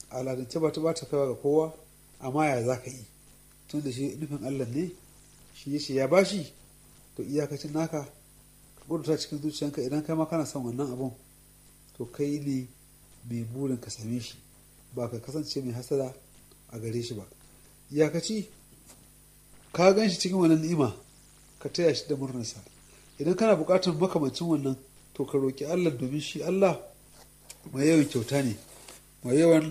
aladance ba ta ba ta kaiwa ga kowa amma ya za ka yi tun da shi nufin allah ne shi ya ce ya bashi to iyakacin naka ka gudunta cikin zuciyanka idan kai ma kana son wannan abun to kai ne mai burin ka same shi ba ka kasance mai hasada a gare shi ba iyakaci ka gan shi cikin wannan ni'ima ka taya shi da murnarsa idan kana buƙatar makamancin wannan to ka roƙi allah domin shi allah mai yawan kyauta ne mai yawan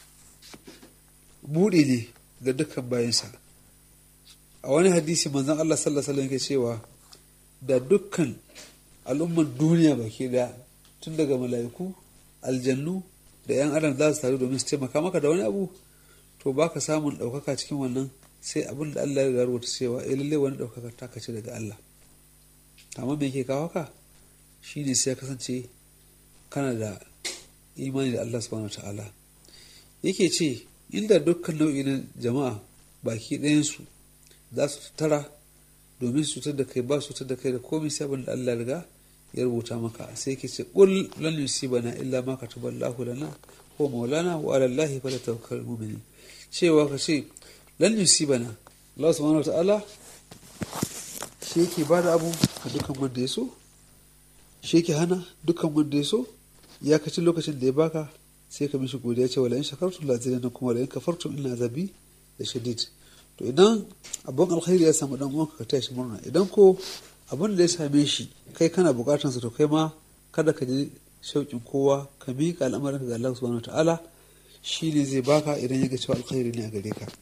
buɗe ne ga dukkan bayansa a wani hadisi manzon allah sallallahu alaihi wasallam cewa da dukkan al'umman duniya baki daya tun daga mala'iku aljannu da 'yan adam za su taru domin su taimaka maka da wani abu to baka samun ɗaukaka cikin wannan sai abin da Allah ya rubuta cewa eh lalle wani ɗaukaka ta kace daga Allah amma me yake kawo ka shine sai ya kasance kana da imani da Allah subhanahu ta'ala yake ce inda dukkan nau'i na jama'a baki ɗayansu za su tara domin su cutar da kai ba su cutar da kai da komai sai abin da Allah riga ya rubuta maka sai ke ce qul lan yusibana illa ma kataballahu lana ko maulana wa ala allahi falyatawakkalul mu'minin cewa ka ce lan yusibana Allah subhanahu ta'ala shi yake bada abu ga dukkan wanda ya so shi yake hana dukkan wanda ya so ya kaci lokacin da ya baka sai ka mishi godiya ce wala in shakartum la kuma wala in kafartum inna azabi da shadid to idan abun alkhairi ya samu dan uwanka ka taya shi murna idan ko abin da ya same shi kai kana bukatansa to kai ma kada ka ji shauƙin kowa ka miƙa al'amarinka ga Allah subhanahu ta'ala shi ne zai baka idan ya ga cewa alkhairi ne a gare ka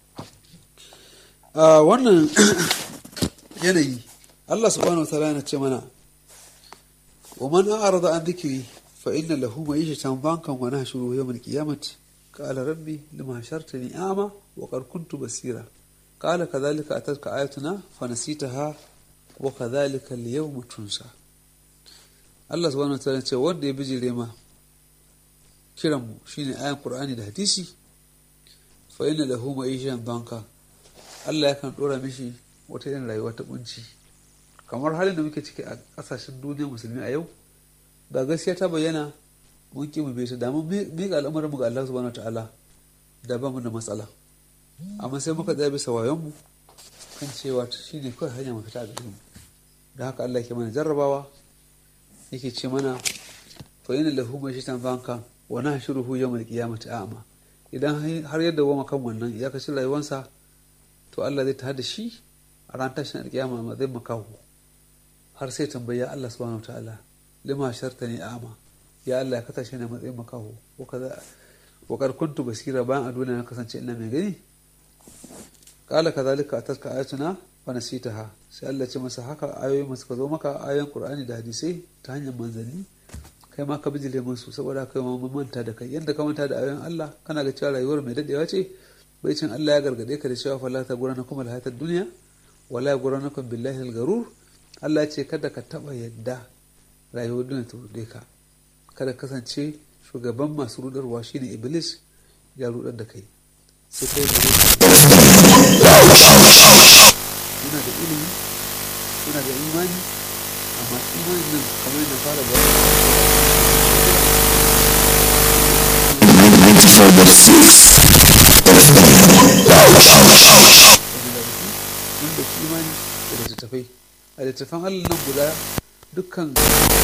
a wannan yanayi Allah subhanahu ta'ala yana ce mana wa man a'rada an dhikri fa inna lahu ma'ishatan bankan wa nahshuru yawm al-qiyamati qala rabbi lima hashartani a'ma wa qad kuntu basira qala kadhalika atatka ayatuna fa nasitaha wa kadhalika al-yawma tunsa Allah subhanahu wataala ce wanda ya bijire ma kiran mu shine ayan Qur'ani da hadisi fa inna lahu ma'ishan banka Allah yakan dora mishi wata irin rayuwa ta kunci kamar halin da muke ciki a kasashen duniyar musulmi a yau ga gaskiya ta bayyana mun ki mu bai ta da mun miƙa al'amarin mu ga Allah subhanahu wataala da ba mu da matsala amma sai muka tsaya bisa wayon mu kan cewa shi ne kawai hanya mafita a gare mu da haka Allah ke mana jarrabawa yake ce mana fa yana lahu mai shitan banka wa na shiruhu yawmal qiyamati a'ma idan har yadda wa kan wannan ya kashi rayuwarsa to Allah zai tada shi a ran tashin alkiyama ma zai makahu har sai tambaya Allah subhanahu wataala lima shartani a'ma ya Allah ka tashi na matsayin makahu wa kaza wa kar kuntu basira bayan a duniya na kasance ina mai gani kala kazalika atatka ayatuna wa nasitaha sai Allah ce masa haka ayoyi masu ka zo maka ayoyin Qur'ani da hadisai ta hanyar manzanni kai ma ka bijile musu saboda kai ma mun manta da kai yadda ka manta da ayoyin Allah kana ga cewa rayuwar mai dadewa ce bai cin Allah ya gargade ka da cewa fala ta gurana kuma alhayatar duniya wala ya gurana kuma billahi algarur Allah ya ce kada ka taba yadda rayuwar duniya ta rude ka kada kasance shugaban masu rudarwa shine iblis ya rudar da kai sai kai yana da ilimi yana da imani amma imanin nan kamar yadda fara bayani wanda imani da littattafai a littattafan allah nan guda dukkan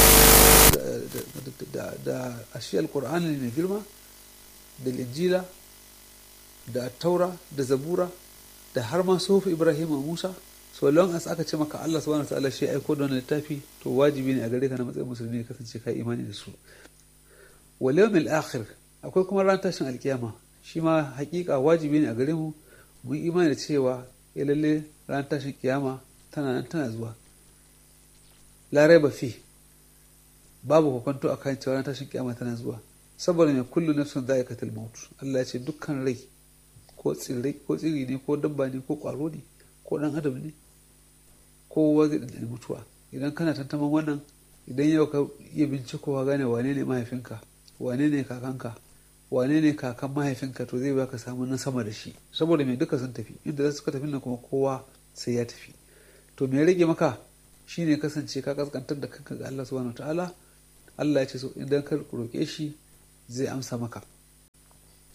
da ashi alkur'ani mai girma da linjila da taura da zabura da har ma sofi ibrahim musa so long as aka ce maka allah subhanahu ta'ala shi aiko da wannan littafi to wajibi ne a gare ka na matsayin musulmi ya kasance ka imani da su wal yawmil akhir akwai kuma ran tashin alkiyama shi ma hakika wajibi ne a gare mu mu imani da cewa ya lalle ran tashin kiyama tana nan tana zuwa la raiba fi babu hukunto akan cewa ran tashin kiyama tana zuwa saboda mai kullu nafsin za'iqatul maut Allah ya ce dukkan rai ko tsirrai ko tsiri ne ko dabba ne ko kwaro ne ko dan adam ne kowa zai ɗanɗani mutuwa idan kana tantaman wannan idan yau ka iya bincikowa gane wane ne mahaifinka wane ne kakanka wane ne kakan mahaifinka to zai baka samu na sama da shi saboda mai duka sun tafi inda za su ka tafi nan kuma kowa sai ya tafi to me rage maka shine kasance ka kaskantar da kanka ga Allah subhanahu ta'ala Allah ya ce so idan ka roƙe shi zai amsa maka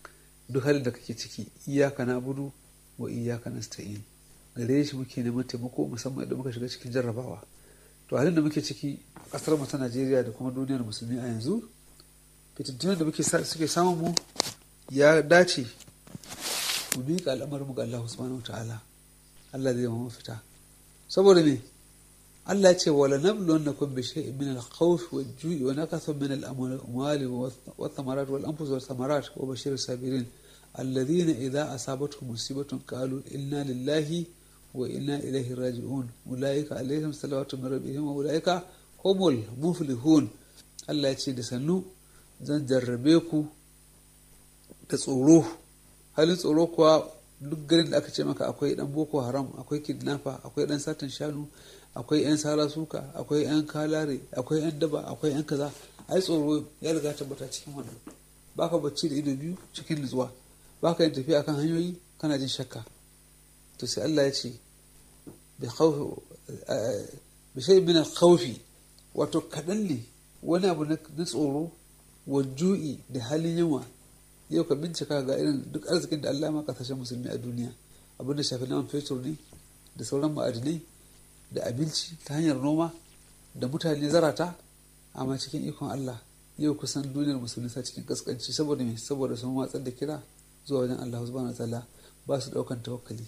duk halin da kake ciki iyaka na budu wa iyaka na sta'in gare shi muke neman taimako musamman idan muka shiga cikin jarrabawa to halin da muke ciki a kasar mu ta Najeriya da kuma duniyar musulmi a yanzu fitintunan da muke suke samun mu ya dace mu miƙa al'amarin mu ga Allah subhanahu ta'ala Allah zai mu mafita saboda me Allah ya ce wala nabluwannakum bi shay'in min al-khawf wal-ju'i wa naqathin min al-amwali wath-thamarat wal-anfus wath-thamarat wa bashir as-sabirin alladhina idha asabatuhum musibatun qalu inna lillahi wa inna ilayhi raji'un ulaika alaihim salawatu min rabbihim wa ulaika humul muflihun Allah ya ce da sannu zan jarrabe ku da tsoro halin tsoro kuwa duk garin da aka ce maka akwai dan boko haram akwai kidnapper akwai dan satan shanu akwai yan sara suka akwai yan kalare akwai yan daba akwai yan kaza ai tsoro ya riga tabbata cikin wannan baka bacci da ido biyu cikin nutsuwa baka yin tafiya kan hanyoyi kana jin shakka to sai Allah ya ce bi khawf bi shay min al-khawfi wato kadan ne wani abu na tsoro wa ju'i da halin yunwa yau ka bincika ga irin duk arzikin da Allah ma kasashen musulmi a duniya abinda shafi naman fetur ne da sauran ma'adinai da abinci ta hanyar noma da mutane zarata amma cikin ikon Allah yau kusan duniyar musulmi sa cikin kaskanci saboda me saboda sun watsar da kira zuwa wajen Allah subhanahu wa ta'ala ba su daukan tawakkali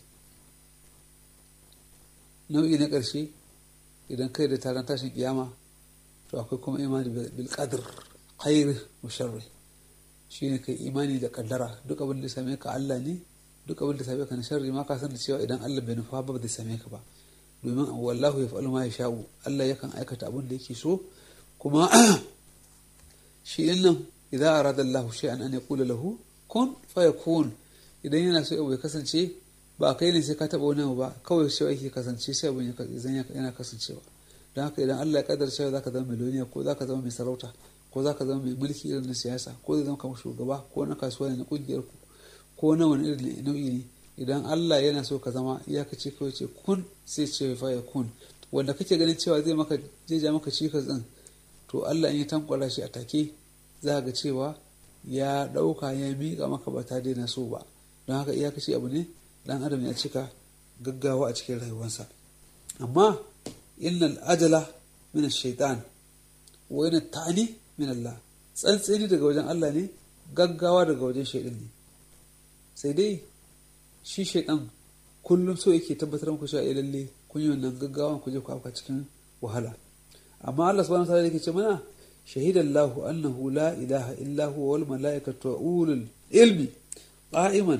nau'i na ƙarshe idan kai da taron tashin kiyama to akwai kuma imani bil qadr khair wa sharri shine kai imani da kaddara duk abin da same ka Allah ne duk abin da same ka na sharri ma ka san da cewa idan Allah bai nufa ba zai same ka ba domin wallahu ya fa'alu ma ya sha'u Allah yakan aikata abin da yake so kuma shi din nan idan arada Allah shay'an an yaqula lahu kun fayakun idan yana so abu ya kasance ba kai ne sai ka taba wani ba kawai sai yake kasance sai abin yana kasancewa don haka idan Allah ya kaddara cewa zaka zama miliyoniya ko zaka zama mai sarauta ko za ka zama mai mulki irin na siyasa ko zai zama kamar shugaba ko na kasuwa ne na kungiyar ku ko na wani irin nau'i ne idan Allah yana so ka zama iyakaci kawai ce kun sai ce fa ya kun wanda kake ganin cewa zai maka zai ja maka cikas din to Allah in ya tankwara shi a take za ga cewa ya dauka ya miƙa maka ba ta daina so ba don haka iyakaci abu ne dan adam ya cika gaggawa a cikin rayuwarsa amma innal ajala min ash-shaytan wa yana ta'ani min Allah tsantseni daga wajen Allah ne gaggawa daga wajen shaidan ne sai dai shi shaidan kullum so yake tabbatar muku cewa lalle kun yi wannan gaggawa ku je ku afka cikin wahala amma Allah subhanahu wa ta'ala yake ce mana shahidan Allah annahu la ilaha illa huwa wal malaikatu wa ulul ilmi qa'iman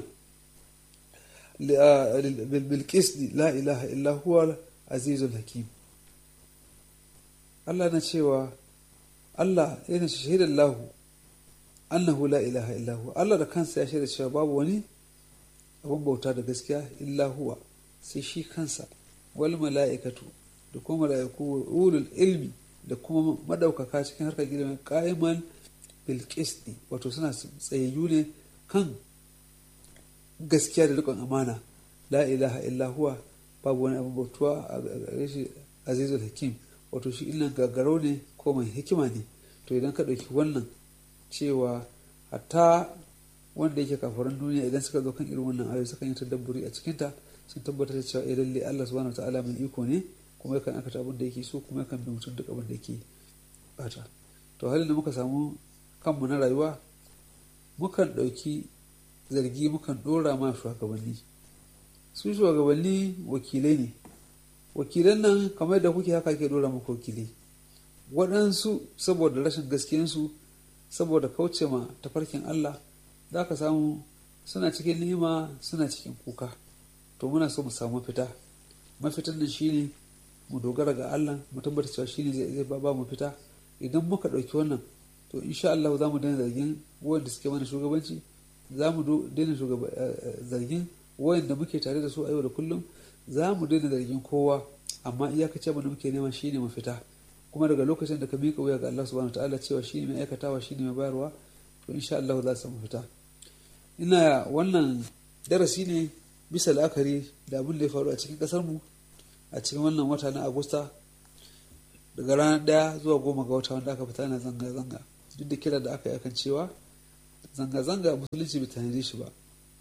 bil qisdi la ilaha illa huwa azizul hakim Allah na cewa Allah yana shahidar lahu annahu la ilaha illahu Allah da kansa ya shaida cewa babu wani abin bauta da gaskiya illa huwa sai shi kansa wal mala'ikatu da kuma mala'iku ulul ilmi da kuma madaukaka cikin harkar ilimin qa'iman bil qisti wato suna tsayayyu ne kan gaskiya da rikon amana la ilaha illa huwa babu wani abin bautuwa a gare shi azizul hakim wato shi illan gaggaro ne ko mai hikima ne to idan ka ɗauki wannan cewa hatta wanda yake kafaran duniya idan suka zo kan irin wannan ayoyi sukan yi tadabburi a cikinta sun tabbatar da cewa eh lalle Allah subhanahu wataala mai iko ne kuma yakan aikata abin da yake so kuma yakan bi mutum duk abin da yake bata to halin da muka samu kanmu na rayuwa mukan ɗauki zargi mukan ɗora ma shugabanni su shugabanni wakilai ne wakilan nan kamar da kuke haka ke dora muku wakilai waɗansu saboda rashin gaskiyansu saboda kauce ma tafarkin Allah za ka samu suna cikin ni'ima suna cikin kuka to muna so mu samu mafita mafitan nan shine mu dogara ga Allah mu tabbata cewa shine zai ba mu fita idan muka ɗauki wannan to insha Allah za mu daina zargin wanda suke mana shugabanci za mu daina zargin wayanda muke tare da su a yau da kullum za mu daina zargin kowa amma iyakace abin da muke nema shine mafita kuma daga lokacin da ka miƙa wuya ga Allah subhanahu wataala cewa shine mai aikatawa shine mai bayarwa to insha Allah za su mafita ina wannan darasi ne bisa la'akari da abin da ya faru a cikin kasar mu a cikin wannan wata na Agusta daga ranar ɗaya zuwa goma ga wata wanda aka fita na zanga-zanga duk da kira da aka yi akan cewa zanga-zanga musulunci bai tanade shi ba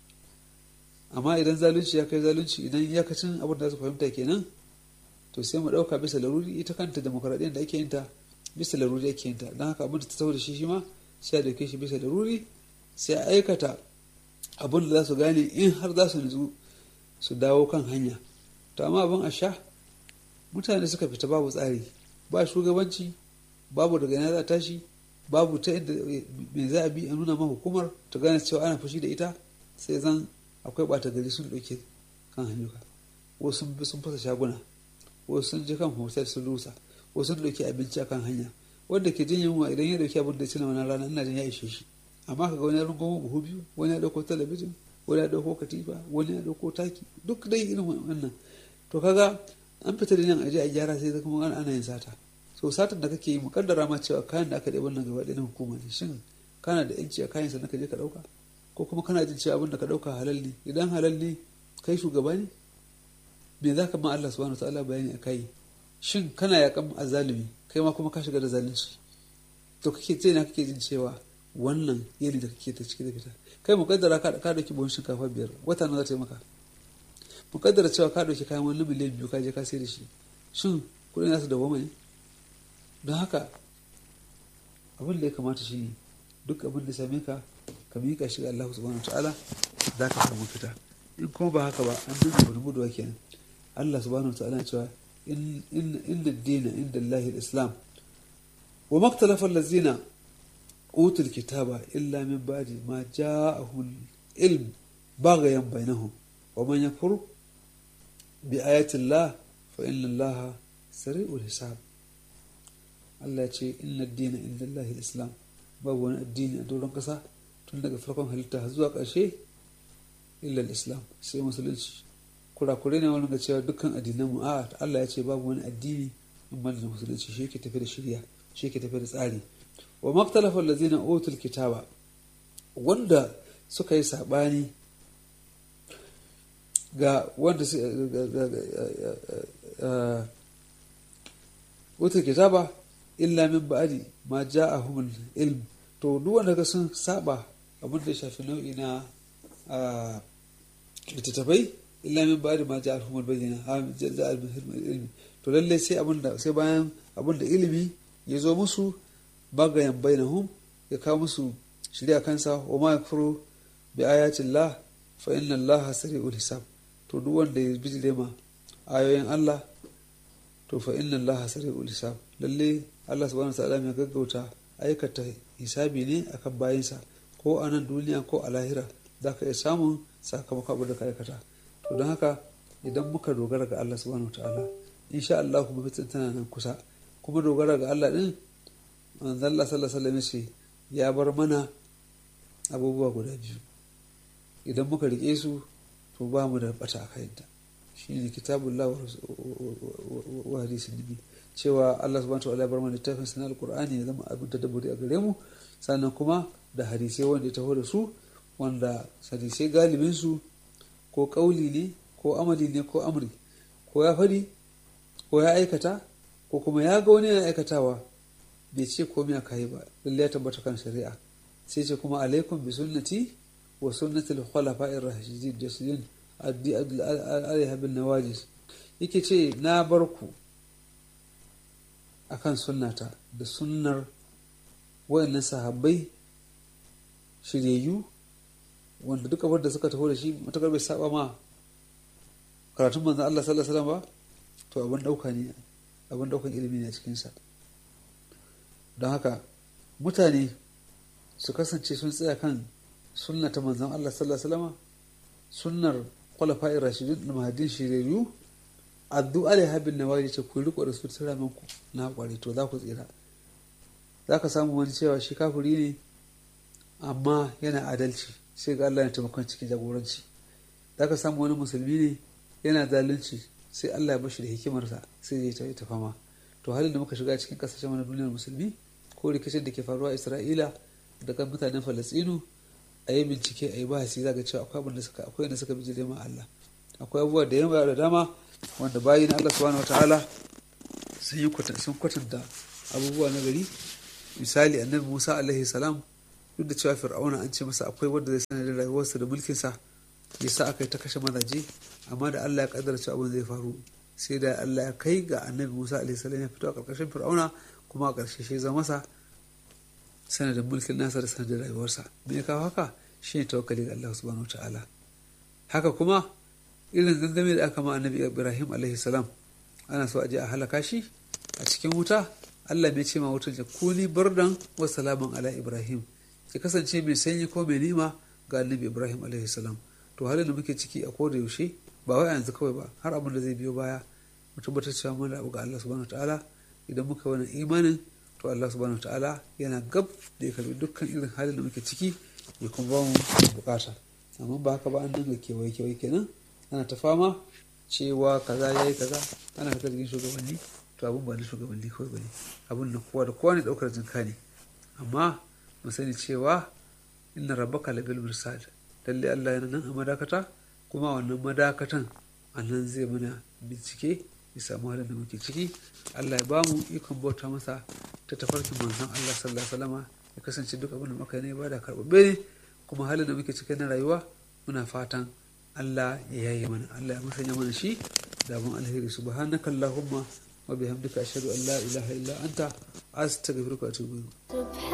amma idan zalunci ya kai zalunci idan iyakacin abin da su fahimta kenan to sai mu ɗauka bisa laruri ita kanta demokaradiyyar da ake yin ta bisa laruri ake yin ta don haka abin da ta da shi shi ma sai a dauke shi bisa laruri sai a aikata abin da za su gane in har za su nutsu su dawo kan hanya to amma abin a sha mutane suka fita babu tsari ba shugabanci babu daga yana za tashi babu ta inda me za a bi a nuna ma hukumar ta gane cewa ana fushi da ita sai zan akwai ɓata gari sun ɗauke kan hanyuka wasu sun bi sun fasa shaguna wasu sun je kan hotel sun rusa wasu sun ɗauki abinci akan hanya wanda ke jin yunwa idan ya ɗauki abin da ya ci na wannan rana ina jin ya ishe shi amma kaga wani ya rungo buhu biyu wani ya ɗauko talabijin wani ya ɗauko katifa wani ya ɗauko taki duk dai irin wannan to kaga an fita da nan aje a gyara sai kuma ana yin sata so satar da kake yi mukaddara ma cewa kayan da aka ɗaya wannan gaba ɗaya na hukuma ne shin kana da yanci a kayan sannan ka je ka ɗauka ko kuma kana jin cewa abin da ka ɗauka halal ne idan halal ne kai shugaba ne me za ka ma Allah subhanahu ta'ala bayani a kai shin kana yakan azalimi kai ma kuma ka shiga da zalunci to kake ce na kake jin cewa wannan yeli da kake ta ciki da fita kai mukaddara ka ka dauki buhun shinkafa biyar wata na za ta yi maka mukaddara cewa ka dauki kayan wani miliyan biyu ka je ka sai da shi shin kuɗin nasu da goma ne don haka abin da ya kamata shi ne duk abin da same ka ka miƙa shi ga Allah subhanahu ta'ala za ka samu fita in kuma ba haka ba an dinga wani guduwa kenan Allah subhanahu ta'ala cewa inna dina inda Allah islam wa maktalafa allazina utul kitaba illa min ba'di ma ja'ahum ilm baghayan bainahum wa man yakfur bi ayati Allah fa inna Allah sari'ul hisab Allah ya ce inna dina inda Allah islam babu wani addini a doron kasa tun daga farkon halitta zuwa ƙarshe illal islam sai musulunci kurakure ne wani ga cewa dukkan addinan mu a Allah ya ce babu wani addini in ban da musulunci shi yake tafi da shirya shi yake tafi da tsari wa maktalafa allazina utul kitaba wanda suka yi sabani ga wanda su utul kitaba illa min ba'di ma ja'ahum ilm to duk wanda ga sun saba abin da ya shafi nau'i na littattafai illa min ba'di ma ja'ahum al-bayyina ha jaza al-ilmi to lalle sai abin da sai bayan abin da ilimi ya zo musu bagayan bainahum ya kawo musu shirya kansa wa ma yakfuru bi ayatin Allah fa inna Allah sari'ul hisab to duk wanda ya bijire ma ayoyin Allah to fa inna Allah sari'ul hisab lalle Allah subhanahu wa ta'ala mai gaggauta aikata hisabi ne akan bayinsa ko a nan duniya ko a lahira za ka iya samun sakamakon abin da ka aikata to don haka idan muka dogara ga Allah subhanahu wa ta'ala insha Allah kuma fitin tana nan kusa kuma dogara ga Allah din manzon Allah sallallahu alaihi wasallam ya bar mana abubuwa guda biyu idan muka rike su to ba mu da bata a kayanta shine kitabullah wa hadisin nabi cewa Allah subhanahu wa ta'ala ya bar mana littafin sanar alqur'ani ya zama abin tadabburi a gare mu sannan kuma da hadisai wanda ya taho da su wanda hadisai galibin su ko kauli ne ko amali ne ko amri ko ya fadi ko ya aikata ko kuma ya ga wani yana aikatawa bai ce komai a kayi ba lalle ya tabbata kan shari'a sai ce kuma alaikum bi sunnati wa sunnati al-khulafa'ir rashidin jasidin addi alaiha bin nawajis yake ce na bar ku akan sunnata da sunnar wayannan sahabbai shiryayyu wanda duk abin da suka taho da shi matakar bai saba ma karatun manzon Allah sallallahu alaihi wasallam ba to abin dauka ne abin daukan ilimi ne a cikinsa don haka mutane su kasance sun tsaya kan sunna ta manzon Allah sallallahu alaihi wasallam sunnar khulafa'ir rashidun da mahadin shiriyu addu alaiha bin nawaji ce ku riko da su tsiramin ku na kware to za ku tsira za ka samu wani cewa shi kafiri ne amma yana adalci sai ga Allah ya taimakon cikin jagoranci za ka samu wani musulmi ne yana zalunci sai Allah ya bashi da hikimarsa sai ya ta fama to halin da muka shiga cikin kasashen wani duniyar musulmi ko rikicin da ke faruwa Isra'ila da kan mutanen Falastinu a yi bincike a yi bahasi za ga cewa akwai abin da suka akwai da suka bijire ma Allah akwai abubuwa da yawa da dama wanda bayin Allah subhanahu wataala sun yi sun kwatanta abubuwa na gari misali annabi Musa alaihi salam duk da cewa fir'auna an ce masa akwai wanda zai sanar da rayuwarsa da mulkinsa ya sa aka yi ta kashe mazaje amma da Allah ya kaddara cewa abin zai faru sai da Allah ya kai ga annabi Musa alaihi salam ya fito a karkashin fir'auna kuma a ƙarshe shi zama masa sanadin mulkin nasa da sanadin rayuwarsa me ya kawo haka shi ne tawakkali ga Allah subhanahu wa ta'ala haka kuma irin gangame da aka ma annabi Ibrahim alaihi salam ana so a je a halaka shi a cikin wuta Allah mai ce ma wutar ya kuni bardan wa salaman ala Ibrahim ki kasance mai sanyi ko mai nima ga annabi Ibrahim alaihi salam to halin da muke ciki a koda yaushe ba wai yanzu kawai ba har abin da zai biyo baya mu tabbatar cewa mun da ga Allah subhanahu wa ta'ala idan muka wani imanin to Allah subhanahu ta'ala yana gab da ya karbi dukkan irin halin da muke ciki ya kuma ba mu bukata amma ba haka ba an dinga kewaye kewaye kenan ana ta fama cewa kaza yayi kaza ana ta zargin shugabanni to abun ba na shugabanni kawai bane abun na kowa da kowa ne daukar jinka ne amma mu sani cewa inna rabbaka labil mirsad lalle Allah yana nan a madakata kuma wannan madakatan a nan zai mana bincike ya samu halin da muke ciki Allah ya ba mu ikon bauta masa ta tafarkin manzon Allah sallallahu alaihi wasallama ya kasance duk abin da muka ne ba da karɓaɓɓe ne kuma halin da muke ciki na rayuwa muna fatan Allah ya yaye mana Allah ya musanya mana shi da abin alheri subhanaka allahumma wa bihamdika ashhadu an la ilaha illa anta astaghfiruka wa atubu ilayk